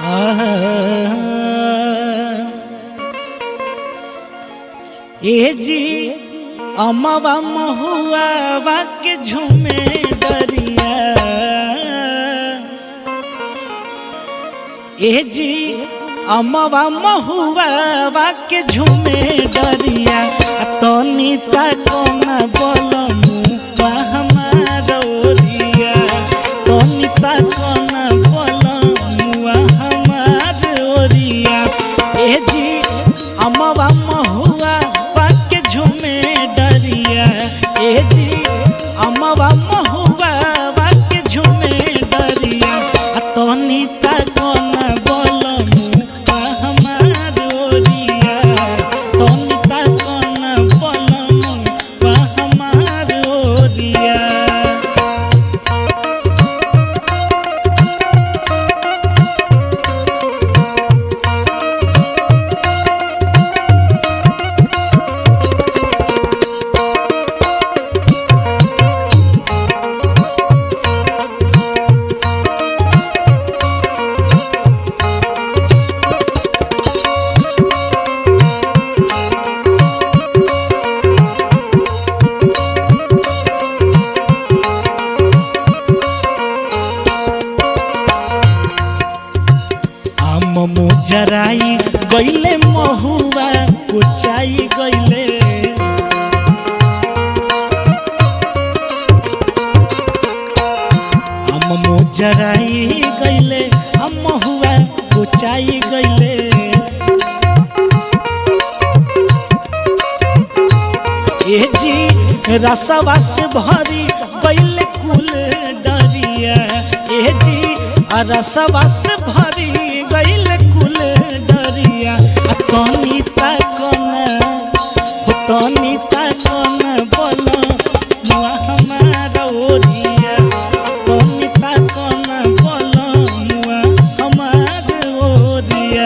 ए जी अमवा महुआ के झूमे डरिया ए जी अमवा महुआ के झूमे डरिया तनी तक न बोलमु हमारोरिया तनी तक न बोलमु हमारोरिया ए जी अमवा महुआ के झूमे डरिया ए जी अमवा महुआ के झूमे डरिया तनी तक न बोलमु हमारोरिया तनी तक न बोलमु हमारोरिया आम मुजराई गईले महुआ कुचाई गईले आम मुजराई गईले हम महुआ कुचाई गईले ए जी रसवा से भरी गईले कुल डरिया ए जी आ रसवा से भरी गईले कुल डरिया आ तनी तकना हो तनी तकना बोलो मुआ हमारा ओरिया तनी तकना बोलो मुआ हमारा ओरिया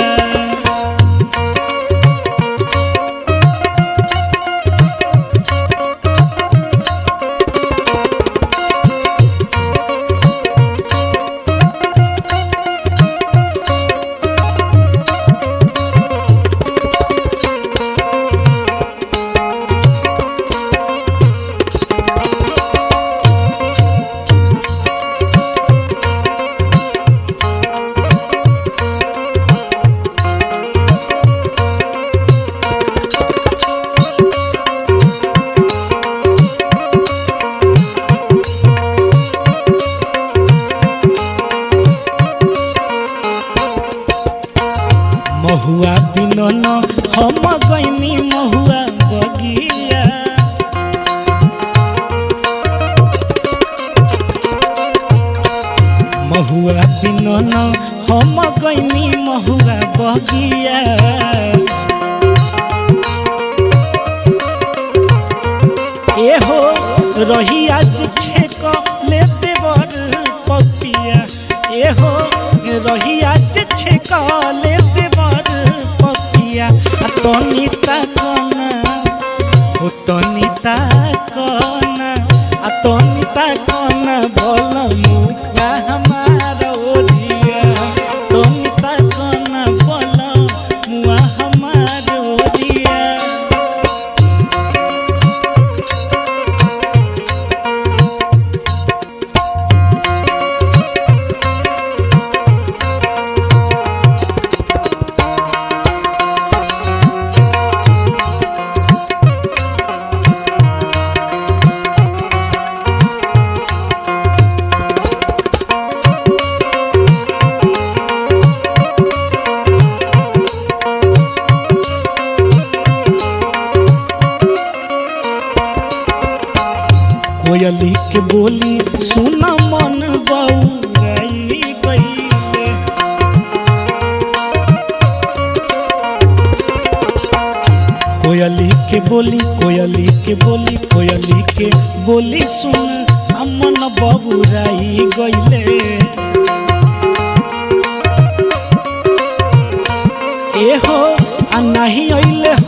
महुआ बिनन हम गईनी महुआ बगिया महुआ बिनन हम गईनी महुआ बगिया एहो रही आज छेक ले देवर पपिया एहो रही आज छेक ले देवर पपिया आ तनी ताकना हो तनी ताकना आ तनी ताकना बोलमु ना हमारा ओरिया तनी ताकना बोलमु हमारा ओरिया कोयली के बोली सुना मन बउराई गईले कोयली के बोली कोयली के बोली कोयली के बोली सुन अमन बबुराई गईले एहो आ नाही अइले